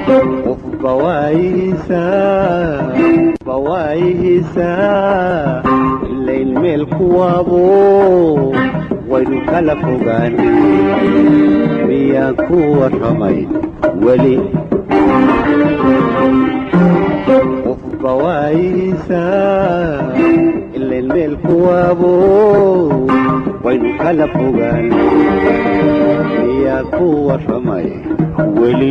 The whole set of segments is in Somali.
qofba waayihiisaa ilayn meel kuwaabo waynu kala fogaan miyaan ku warramay weli qofba waayihiisaa ilayn meel kuwaabo waynu kala fogaan miyaan ku warramay weli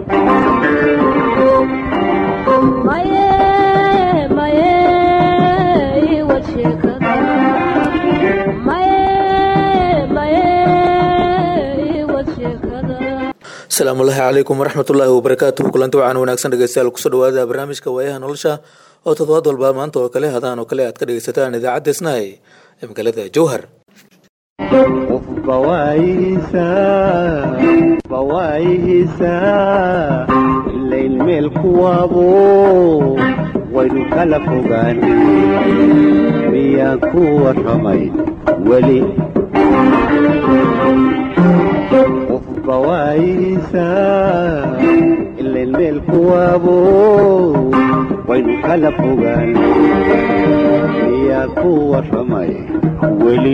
asalaamullaahi calaykum waraxmatullaahi wabarakaatuhu kulanti wacan wanaagsan dhegeystayaal kusoo dhawaada barnaamijka waayaha nolosha oo toddobaad walba maanta oo kale hadaan oo kale aad ka dhegeysataan idaacadda snai ee magaalada jowhar qofba waayihiisaa ilayn meel kuwaabo waynu kala fogaan miyaan ku warramay weli qofba waayihiisaa ilayn meel kuwaabo waynu kala fogaan miyaan ku warramay weli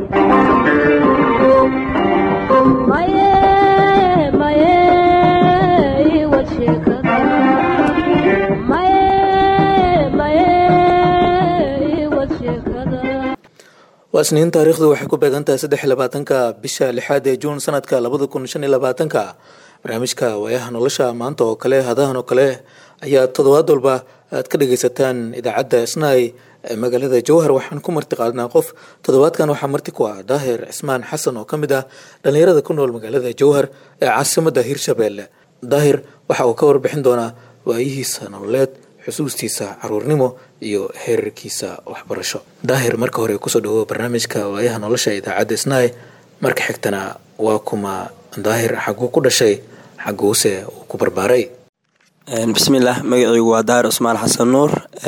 waa isniin taariikhdu waxay ku beegantahay saddex iyo labaatanka bisha lixaad ee juun sanadka labada kun shan iyo labaatanka barnaamijka waayaha nolosha maanta oo kale hadahan oo kale ayaa toddobaad walba aad ka dhageysataan idaacadda snai ee magaalada jowhar waxaan ku marti qaadnaa qof toddobaadkan waxaa marti ku ah daahir cismaan xasan oo ka mid ah dhallinyarada ku nool magaalada jowhar ee caasimadda hirshabeelle daahir waxa uu ka warbixin doonaa waayihiisa nololeed xusuustiisa caruurnimo iyo heerarkiisa waxbarasho daahir marka hore kusoo dhawo barnaamijka waayaha nolosha idaacadda snai marka xigtana waa kuma daahir xaguu ku dhashay xaguuse uu ku barbaaray bismillaah magacaygu waa daahir cusmaan xasan nuur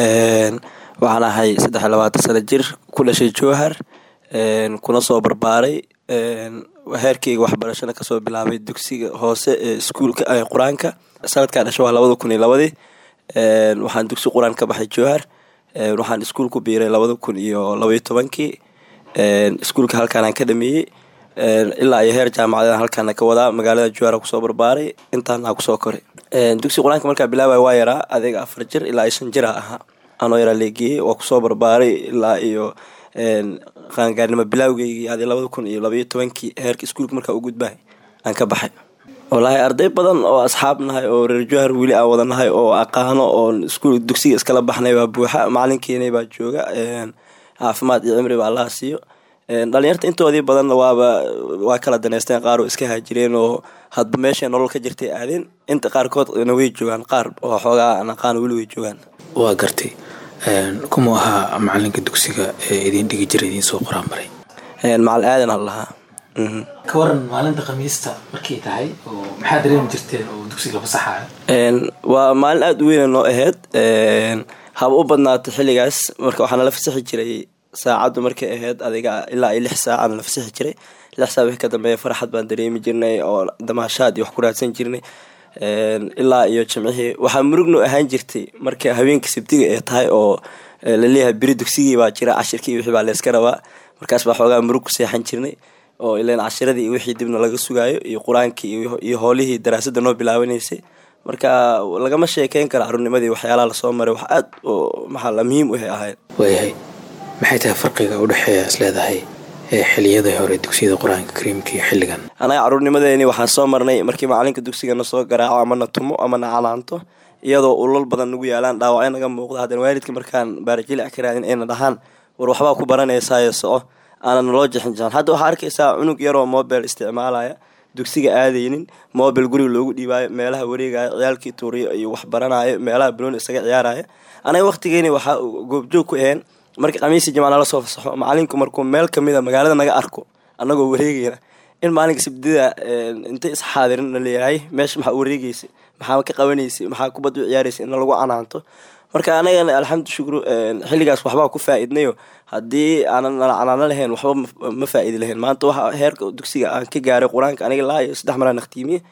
waxaan ahay saddex iyo labaatan sano jir ku dhashay jowhar kuna soo barbaaray heerkayga waxbarashana kasoo bilaabay dugsiga hoose ee iskuulka qur-aanka sanadkaa dhasha waa labada kun iyo labadii waxaan dugsi qur-aan ka baxay jowhar waxaan iskuul ku biiray labada kun iyo labaiyo tobankii iskuulka halkaanaan ka dhameeyey ilaa iyo heer jaamacadeed halkaana ka wadaa magaalada jowhar kusoo barbaaray intaana kusoo koray dugsi qur-aanka markaa bilaabay waa yaraa adeega afar jir ilaa iyo shan jira ahaa anoo yaraa leegeeyey waa kusoo barbaaray ilaa iyo qaangaarnimo bilaawgeygii adi labada kun iyo labaiyo tobankii heerka iskuulka markaa u gudbahay aan ka baxay wallaahi arday badan oo asxaab nahay oo reer jowhar weli aan wada nahay oo aqaano oo iskuul dugsiga iskala baxnay baa buuxa macalinkeena baa jooga caafimaad iyo cimri ba allaha siiyo dhalinyarta intoodii badanna waaba waa kala daneysteen qaar oo iska haajireen oo hadba meesha nolol ka jirtay aadeen inta qaarkoodna way joogaan qaar oo xoogaa aan aqaan weli way joogaan waa gartay kuma ahaa macalinka dugsiga ee idin dhigi jira idiin soo qoraan maray macalin aadan ha lahaa ka waran maalinta khamiista markay tahay oo maxaa dareemi jirteen oo dugsiga fasaxaya waa maalin aada u weyna noo ahayd haba u badnaatay xilligaas marka waxaana la fasaxi jiray saacaddu markay ahayd adiga ilaa iyo lix saacaana la fasaxi jiray lix saac wixii ka dambeeya farxad baan dareemi jirnay oo damaashaad iyo wax ku raadsan jirnay ilaa iyo jimcihii waxaa murugno ahaan jirtay marka habeenkii sabtiga ee tahay oo laleeyahay beri dugsigii baa jira cashirkii wixii baa layska rabaa markaas baa xoogaa murug ku seexan jirnay oo ilan cashiradii iyo wixii dibna laga sugaayo iyo qur-aankii iyo howlihii daraasadda noo bilaabanaysay marka lagama sheekeyn karo carruurnimadii waxyaalaha lasoo maray wax aad oo maxaa muhiim u ahayd waayahay maxay tahay farqiga u dhexeeya is leedahay ee xiliyadii hore dugsiyada qur-aanka kariimka iyo xilligan anaga carruurnimadeeni waxaan soo marnay markii macalinka dugsigana soo garaaco amana tumo amana calaanto iyadoo ulal badan nagu yaalaan dhaawacyo naga muuqda haddana waalidka markaan baarajilic ka raadin ayna dhahaan war waxbaa ku baranaysayo soco aanan naloo jixinjixin hadda waxaa arkaysaa cunug yaroo mobile isticmaalaya dugsiga aadaynin mobile guriga loogu dhiibaayo meelaha wareegaya ciyaalkii tuuriyo iyo wax baranayo meelaha balooni isaga ciyaaraya anaga waqtigeeni waxaa goobjoog ku aheen markii khamiisi jimca nala soo fasaxo macalinku markuu meel kamida magaalada naga arko annagoo wareegayna in maalinka sabdida intay isxaadirin na leeyahay meesha maxaa wareegeysa maxaa ka qabanaysa maxaa kubadda u ciyaaraysa in lagu canaanto marka anagana alxamdu shukru xilligaas waxbaa ku faa-idnayo haddii aanan nala canaano lahayn waxba ma faa-idi lahayn maanta waxa heerka dugsiga aan ka gaaray qur-aanka aniga laa iyo saddex maraa naqtiimiye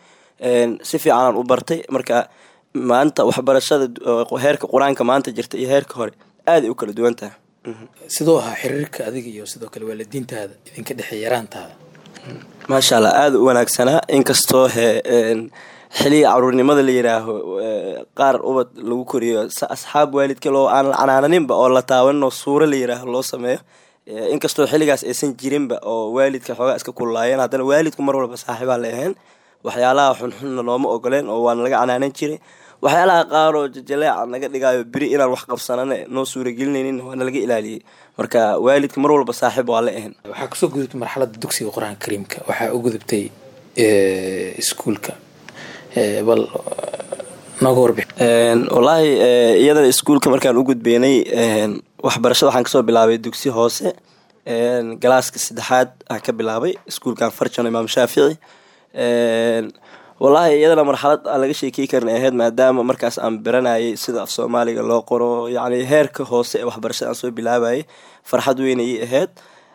si fiicanaan u bartay marka maanta waxbarashada heerka qur-aanka maanta jirta iyo heerka hore aaday u kala duwan tahay sidoo ahaa xiriirka adiga iyo sidoo kale waalidiintaada idinka dhexey yaraantaada maasha allah aada u wanaagsanaa inkastoo he xiliga caruurnimada la yiraaho qaar ubad lagu koriyo asxaab waalidka loo aan la canaananinba oo la taabanoo suuro la yiraaho loo sameeyo inkastoo xiligaas aysan jirinba oo waalidka xoogaa iska kululaayeen haddana waalidku mar walba saaxiibaa la ahayn waxyaalaha xunxunna nooma ogoleen oo waana laga canaanan jiray waxyaalaha qaar oo jajaleeca naga dhigaayo beri inaan wax qabsanana noo suuragelinaynin waana laga ilaaliyey marka waalidka mar walba saaxiib waa la ahayn waxaa kusoo gudubtay marxaladda dugsiga qur-aanka kariimka waxaa u gudubtay iskuulka bal nooga warbix wallaahi iyadana iskuulka markaan u gudbeynay waxbarashada waxaan kasoo bilaabay dugsi hoose galaaska saddexaad aan ka bilaabay iskuulkan farjano imaam shaafici wallaahi iyadana marxalad aan laga sheekey karin ahayd maadaama markaas aan baranayay sida af soomaaliga loo qoro yacni heerka hoose ee waxbarashada aan soo bilaabayay farxad weyn ayay ahayd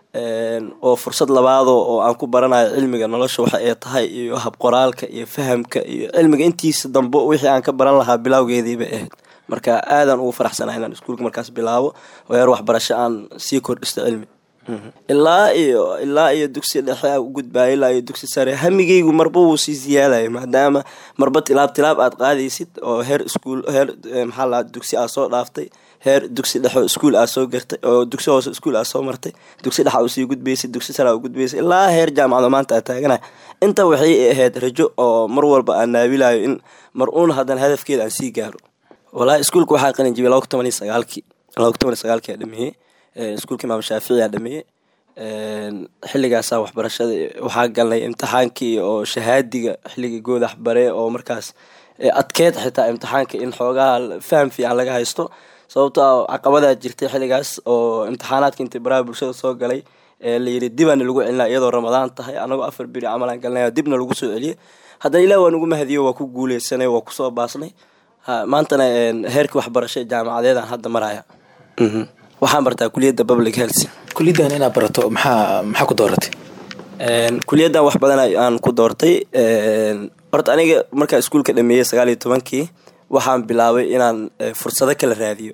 oo fursad labaado oo aan ku baranayo cilmiga nolosha waxa ay tahay iyo habqoraalka iyo fahamka iyo cilmiga intiisa dambe wixii aan ka baran lahaa bilowgeediiba ahayd marka aadaan ugu faraxsanaa inaan iskuulka markaas bilaabo oo heer waxbarasho aan sii kordhisto cilmi ilaa iyo ilaa iyo dugsi dhexe a u gudbaaya ilaa iyo dugsi sare hamigeygu marba wuu sii siyaadaya maadaama marba tilaab tilaab aad qaadaysid oo heer iskuul heer maxaa la dugsi aad soo dhaaftay heer dugsi dhexo iskuul aad soo gartay oo dugsi hoose iskuul aad soo martay dugsi dhexa usii gudbaysid dugsi sare u gudbaysay ilaa heer jaamacado maanta aad taaganay inta waxay ahayd rajo oo mar walba aan naabilayo in mar uun haddana hadafkeeda aan sii gaaro walahi iskuulka waxaa qalin jibiyay laba kun toban iyo sagaalkii laba kun toban iyo sagaalkii aa dhameeyey iskuulka imaam shaafici aa dhameeyey xilligaasaa waxbarashada waxaa galnay imtixaankii oo shahaadiga xilligii goodax bare oo markaas adkeed xitaa imtixaanka in xoogaha faham fiican laga haysto sababto a caqabadaa jirtay xilligaas oo imtixaanaadka intii baraha bulshada soo galay layiri dibaana lagu celinaa iyadoo ramadaan tahay anagoo afar beri camalaan galnay dibna lagu soo celiyey haddana ilah waa nagu mahadiyo waa ku guuleysanay waa kusoo baasnay maantana heerkii waxbarasho jaamacadeedaan hadda maraya waxaan bartaa kuliyadda public health kuliyaddan inaad barato maxaa maxaa ku dooratay kuliyaddan wax badan aan ku doortay horta aniga markaa iskuulka dhameeyey sagaal iyo tobankii waxaan bilaabay inaan fursado kala raadiyo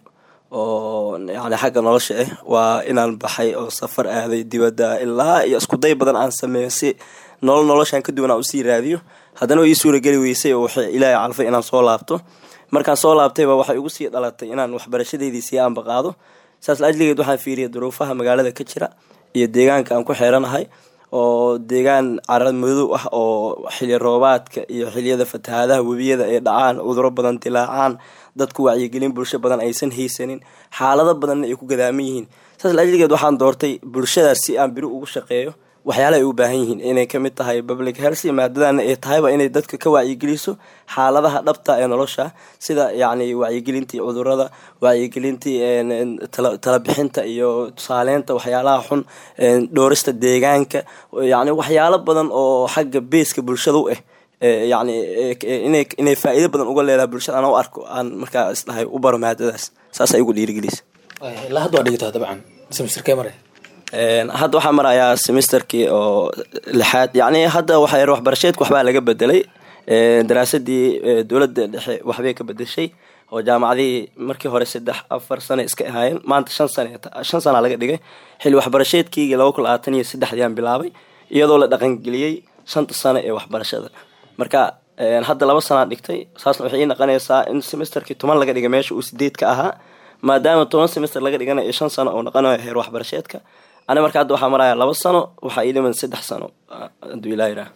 oo yani xagga nolosha ah waa inaan baxay oo safar aaday dibadda ilaa iyo iskuday badan aan sameeyo si nolol noloshaan ka duwan aan usii raadiyo haddana way ii suurageli weysay oo waxay ilaahay calfay inaan soo laabto markaan soo laabtayba waxay igu sii dhalatay inaan waxbarashadeydii sii aanbaqaado saas laajligeed waxaan fiiriyay duruufaha magaalada ka jira iyo deegaanka aan ku xeeranahay oo deegaan carad madow ah oo xili roobaadka iyo xiliyada fatahaadaha webiyada ay dhacaan cuduro badan dilaacaan dadku wacyigelin bulsho badan aysan haysanin xaalado badanna ay ku gadaaman yihiin saas laajligeed waxaan doortay bulshadaas si aan biri ugu shaqeeyo waxyaala ay u baahan yihiin inay kamid tahay public health maadadana ay tahayba inay dadka ka wacyigeliso xaaladaha dhabta ee nolosha sida yacni wacyigelintii cudurada wacyigelintii talabixinta iyo tusaaleynta waxyaalaha xun dhoorista deegaanka yacni waxyaalo badan oo xagga beeska bulshada u ah yacni inay faa-iido badan uga leedahay bulshada aan u arko aan markaa isdhahay u baro maadadaas saasa igu dhiirigelisa ilaa hadda waa dhigataa dabcan semesterkee mare hadda waxaa marayaa semesterkii oo lixaad yacni hadda waxa waxbarasheedka waxbaa laga bedelay daraasadii dowladda dhexe waxbay ka bedeshay oo jaamacadihii markii hore saddex afar sane iska ahaayeen maanta shan sane shan sana laga dhigay xilli waxbarasheedkiigii laba kun labaatan iyo saddexdii aan bilaabay iyadoo la dhaqangeliyey shanta sano ee waxbarashada marka hadda laba sanaa dhigtay saasna waxay ii noqonaysaa in semesterkii toban laga dhigay meesha uu sideed ka ahaa maadaama toban semester laga dhiganayo shan sano oo noqonayo heer waxbarasheedka ani marka hadda waxaa maraya laba sano waxaa ii dhiman saddex sano haduu ilaa yidhaah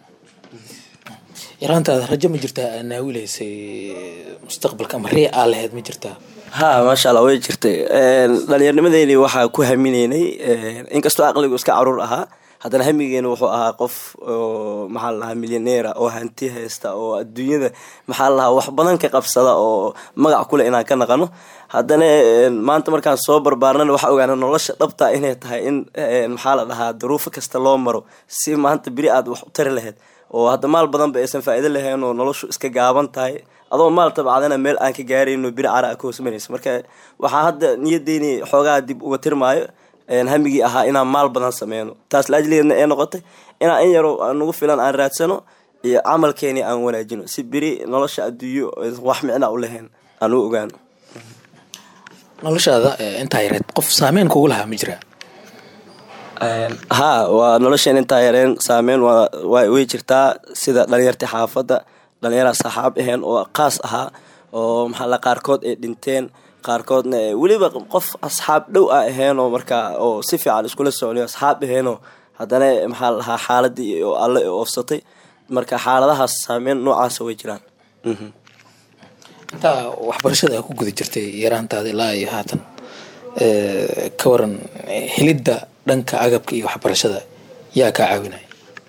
yaraantaada rajo ma jirtaa aa naawilaysay mustaqbalka ama ree aa lahayd ma jirtaa ha maasha allah way jirtay dhalinyaarnimadeeni waxaa ku hamineynay inkastoo aqligu iska caruur ahaa haddana hamigeena wuxuu ahaa qof oo maxaa lalahaa milyaneera oo hanti haysta oo adduunyada maxaa lalahaa wax badan ka qabsada oo magac kuleh inaan ka naqano haddana maanta markaan soo barbaarnana waxaa ogaana nolosha dhabta inay tahay in maxaa la dhahaa duruufo kasta loo maro si maanta beri aad wax u tari lahayd oo hadda maal badanba aysan faa'iido lahayn oo noloshu iska gaaban tahay adoo maal tabcadana meel aan ka gaarayno beri cara a ka hoosmanaysa marka waxaa hadda niyadeyni xoogaa dib uga tirmaayo hamigii ahaa inaan maal badan sameyno taas laajligeedna ee noqotay inaan in yaro nagu filan aan raadsano iyo camalkeeni aan wanaajino si beri nolosha adduunyo wax micna u lahayn aan u ogaano noloshaada intaa yareed qof saameyn kugu lahaa ma jiraa haa waa nolosheen intaa yareen saameyn way jirtaa sida dhalinyartii xaafadda dhalinyaraa saxaab aheen oo qaas ahaa oo maxaa qaarkood ay dhinteen qaarkoodna weliba qof asxaab dhow a aheenoo markaa oo si fiican iskula socliyo asxaab aheenoo haddana maxaa lahaa xaaladii oo alle oofsatay marka xaaladahaas saameyn noocaasa way jiraan intaa waxbarashada a ku guda jirtay yaraantaada ilaa iyo haatan ka waran helidda dhanka agabka iyo waxbarashada yaa kaa caawinaya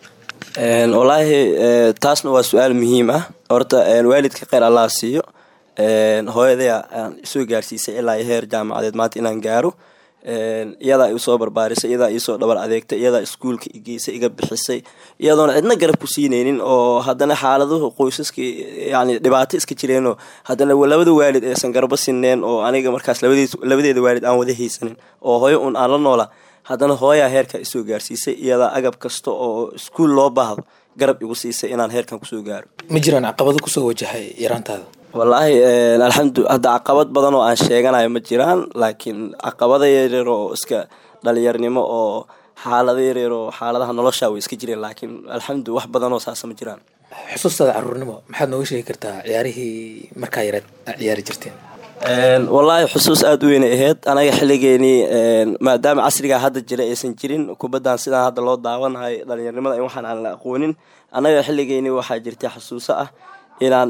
wallaahi taasna waa su-aal muhiim ah horta waalidka kheyr allah siiyo hooyadaya aan isoo gaarsiisay ilaa iyo heer jaamacadeed maanta inaan gaaro iyadaa isoo barbaarisay iyadaa iisoo dhabar adeegtay iyadaa iskuulka igeysay iga bixisay iyadoona cidna garab ku siineynin oo haddana xaaladuhu qoysaska yani dhibaato iska jireenoo haddana labada waalid aysan garbo sineen oo aniga markaas labadeeda waalid aan wada haysanin oo hooyo un aan la noola haddana hooyaa heerka isoo gaarsiisay iyadaa agab kasta oo iskuul loo baahdo garab igu siisay inaan heerkan kusoo gaaro ma jiraan caqabado kusoo wajahay yaraantaada wallaahi alxamdu hadda caqabad badan oo aan sheeganayo ma jiraan laakiin caqabada yaryar oo iska dhalinyarnimo oo xaalada yaryar oo xaaladaha nolosha way iska jireen laakiin alxamdu wax badan oo saasa ma jiraan xusuustaada caruurnimo maxaad nooga sheegi kartaa ciyaarihii markaa yareed a ciyaari jirteen wallaahi xusuus aada u weynay ahayd anaga xilligeenii maadaama casrigaa hadda jira aysan jirin kubaddan sidaan hadda loo daawanahay dhalinyarnimada in waxaan aan la aqoonin annaga xilligeenii waxaa jirtay xusuuso ah inaan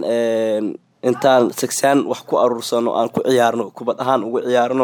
intaan sigsaan wax ku aruursano aan ku ciyaarno kubad ahaan ugu ciyaarno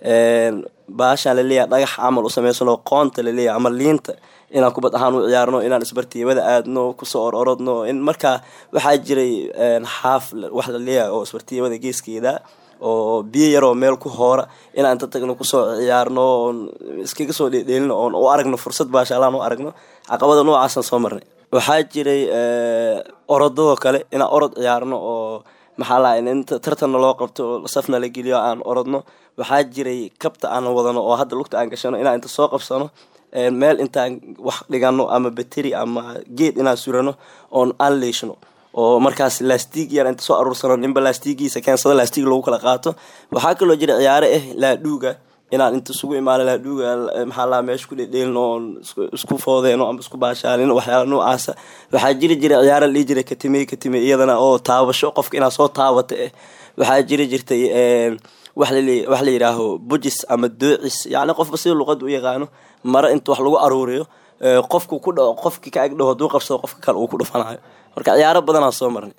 baashaan laleeyahay dhagax camal u samaysano qoonta laleeyahay ama liinta inaan kubad ahaan u ciyaarno inaan isbartiibada aadno kusoo or orodno in markaa waxaa jiray xaaf wax laleeyahay oo isbartiibada geeskeeda oo biyo yaroo meel ku hoora inaan inta tagno kusoo ciyaarno oon iskaga soo dheedheelino oon u aragno fursad baashaalaan u aragno caqabada noocaasaan soo marnay waxaa jiray orodadoo kale inaan orod ciyaarno oo maxaa laha inta tartanna loo qabto safna la geliyo aan orodno waxaa jiray kabta aan wadano oo hadda lugta aan gashano inaan inta soo qabsano meel intaan wax dhigano ama bateri ama geed inaan surano oon aan leeshno oo markaas laastig yar inta soo aruursano ninba laastigiisa keensado laastig lagu kala qaato waxaa kaloo jira ciyaare ah laadhuuga inaan inta isugu imaano laadhuuga maxaa laha meesha ku dhedheelino oon isku foodeeno ama isku baashaalino waxyaala noocaasa waxaa jiri jira ciyaara la dhihi jiray katime katime iyadana oo taabasho qofka inaad soo taabata eh waxaa jiri jirtay wax la yidhaaho bujis ama doocis yacni qofba sida luqada u yaqaano mare inta wax lagu aruuriyo qofku ku dhaco qofki ka agdhaho haduu qabsado qofka kale uu ku dhufanayo marka ciyaaro badanaa soo marnay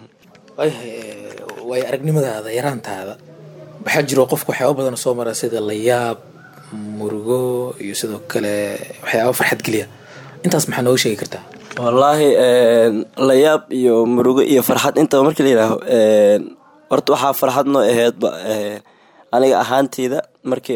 waayahay waayo aragnimadaada yaraantaada waxaa jiro qofku waxyaaba badan soo mara sida layaab murugo iyo sidoo kale waxyaaba farxad geliya intaas maxaa nooga sheegi kartaa wallaahi layaab iyo murugo iyo farxad intaba markii la yidhaaho horta waxaa farxad noo aheydba aniga ahaanteyda markii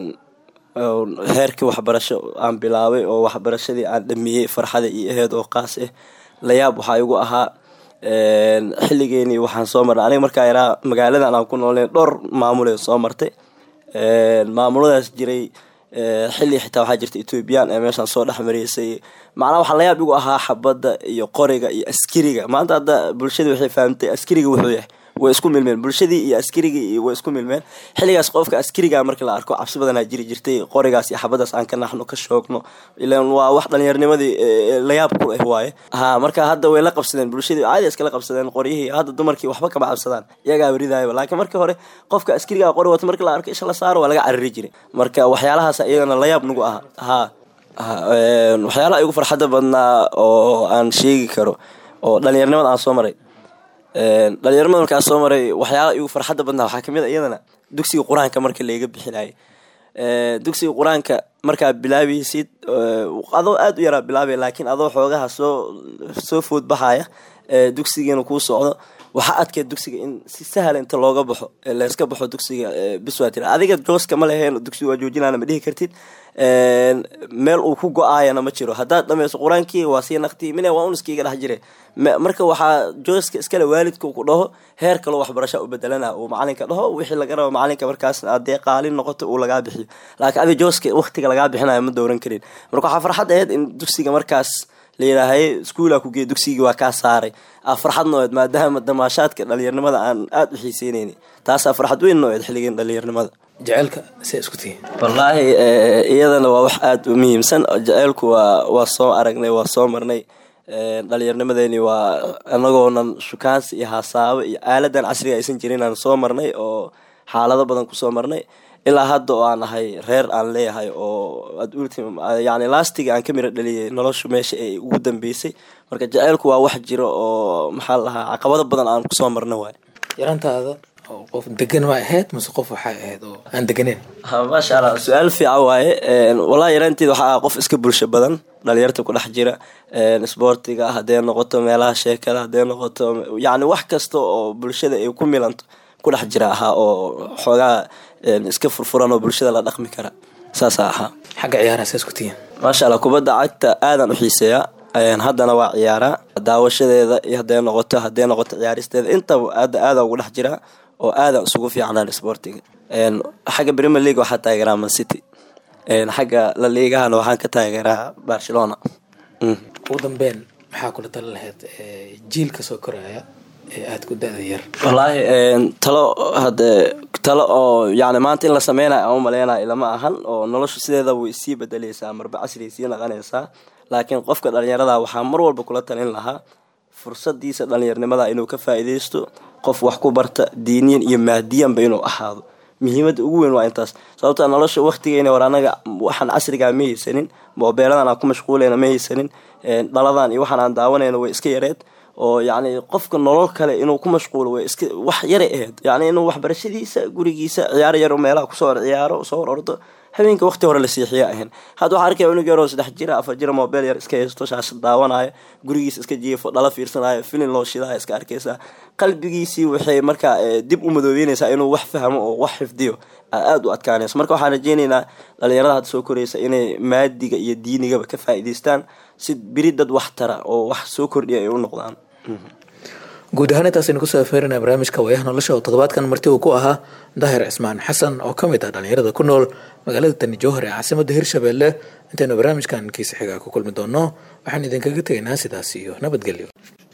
heerkii waxbarasho aan bilaabay oo waxbarashadii aan dhamiyey farxada iyo aheyd oo qaas ah layaab waxaa igu ahaa xilligeenii waxaan soo marnay aniga markaa yaraa magaaladan aan ku noolnay dhowr maamulee soo martay maamuladaas jiray xilli xitaa waxaa jirta ethoobiyan ee meeshaan soo dhex mareysay macnaha waxaa layaab igu ahaa xabadda iyo qoriga iyo askariga maanta hadda bulshadii waxay fahamtay askariga wuxuu yahay way isku milmeen bulshadii iyo askarigii way isku milmeen xilligaas qofka askariga markii la arko cabsi badanaa jiri jirtay qorigaas iyo xabadaas aan ka naxno ka shoogno ilan waa wax dhalinyarnimadii layaab ku ah waaye ha marka hadda way la qabsadeen bulshadii caadi iskala qabsadeen qoryihii hadda dumarkii waxba kama cabsadaan iyagaa weridaayaba laakiin markii hore qofka askariga qori wata markii la arko isha la saaro waa laga cariri jiray marka waxyaalahaas iyagana layaab nagu aha ha waxyaalaha igu farxadda badnaa oo aan sheegi karo oo dhalinyarnimada aan soo maray dhalinyarmada markaa soo maray waxyaala igu farxadda badnaa waxaa kamid a iyadana dugsiga qur-aanka marka layga bixinayay dugsiga qur-aanka markaa bilaabaysid adoo aada u yaraa bilaabay laakiin adoo xoogaha soo soo foodbaxaya dugsigiina kuu socdo waxaa adkeed dugsiga in si sahla inta looga baxo layska baxo dugsiga bis waa tira adiga jooska ma leheen dugsiga waa joojinana ma dhihi kartid meel uu ku go-aayana ma jiro haddaad dhameyso qur-aankii waa sii naqti mine waa un iskiiga dhex jire marka waxaa jooska iskale waalidka ku dhaho heer kaloo waxbarasha u bedelana uu macalinka dhaho wixii laga rabo macalinka markaas adee qaalin noqoto uu lagaa bixiyo laakiin adi jooska waqtiga lagaa bixinayo ma dowran karin marka waxaa farxad aheyd in dugsiga markaas layidhaahay iskuulaa ku geey dugsigii waa kaa saaray aa farxad nooed maadaama damaashaadka dhalinyarnimada aan aada u xiiseyneyni taasaa farxad weyn nooed xilligeen dhalinyarnimada jaceylka see isku tihiin wallaahi iyadana waa wax aada u muhiimsan jaceylku waa waa soo aragnay waa soo marnay dhalinyarnimadeeni waa anagoonan shukaansi iyo haasaabo iyo aaladan casriga aysan jirin aan soo marnay oo xaalado badan kusoo marnay ilaa hadda oo aan ahay reer aan leeyahay oo yani lastiga aan ka mira dhaliyay noloshu meesha ay ugu dambeysay marka jaceylku waa wax jiro oo maxaa lahaa caqabado badan aan kusoo marna waay yarantaada qof degan ma ahayd mase qof waxay ahayd oo aan deganeyn maasha allah su-aal fiican waaye wallahi yaraanteed waxaa ah qof iska bulsho badan dhalinyarta ku dhex jira isboortiga hadday noqoto meelaha sheekada hadday noqoto yani wax kasta oo bulshada ay ku milanto ku dhex jira ahaa oo xoogaa iska furfuran oo bulshada la dhaqmi kara saasaa ahaa xagga ciyaaraha see isku tihiin maasha allah kubadda cagta aadan u xiiseeyaa haddana waa ciyaaraa daawashadeeda iyo hadday noqoto hadday noqoto ciyaaristeeda intaba aada aada ugu dhex jiraa oo aadan isugu fiicnaan sportiga xagga premier league waxaa taageeraa man city xagga la liigahana waxaan ka taageeraa barcelona ugu dambeyn maxaa kula tala lahayd jiilka soo koraya ee aada ku da-da yar wallaahi talo hade talo oo yani maanta in la sameynayo aan u maleynayo ilama ahan oo noloshu sideeda way sii bedeleysaa marba casriay sii naqanaysaa laakiin qofka dhalinyarada waxaa mar walba kula talin lahaa fursadiisa dhalinyarnimada inuu ka faa-ideysto qof wax ku barta diiniyan iyo maadiyanba inuu ahaado muhiimada ugu weyn waa intaas sababta nolosha waktigeena war anaga waxaan casrigaa ma haysanin moobeeladan aan ku mashquuleyna ma haysanin dhaladan iyo waxaan aan daawanayna way iska yareed oo yacni qofka nolol kale inuu ku mashquulo way iska wax yaray ahayd yacni inuu waxbarashadiisa gurigiisa ciyaar yar meelaha kusoo hor ciyaaro soo hor ordo habeenka waqti hore la siixiya ahayn hadda waxaa arkaya cunug yaroo saddex jira afar jira mobeel yar iska haysto shaashad daawanaya gurigiisa iska jiifo dhala fiirsanayo filin loo shidaya iska arkaysaa qalbigiisii waxay markaa dib u madoobeynaysaa inuu wax fahmo oo wax xifdiyo aada u adkaanayso marka waxaan rajeyneynaa dhalinyarada hadda soo koraysa inay maadiga iyo diinigaba ka faa'iidaystaan si beri dad wax tara oo wax soo kordhiya ay u noqdaan guud ahaan intaasaynu kusoo afeerinaa barnaamijka waayaha nolosha oo toddobaadkan marti uu ku ahaa daahir cismaan xasan oo ka mid ah dhalinyarada ku nool magaalada tani jowhar ee caasimada hirshabelle intaynu barnaamijkan kiisa xigaa ku kulmi doono waxaan idinkaga tegaynaa sidaas iyo nabadgelyo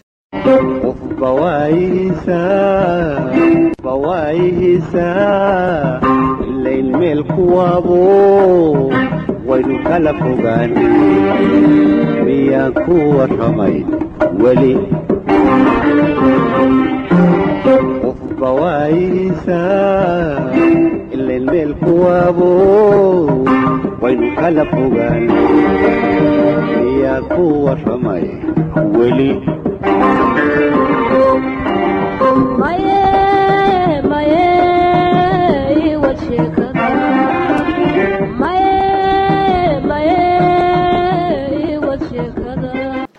ilayn meel kuwaabo waynu kala fogaan miyaan ku warramay weli qofba waayihiisaa ilayn meel kuwaabo waynu kala fogaan miyaan ku warramay weli maye maye iwad sheeka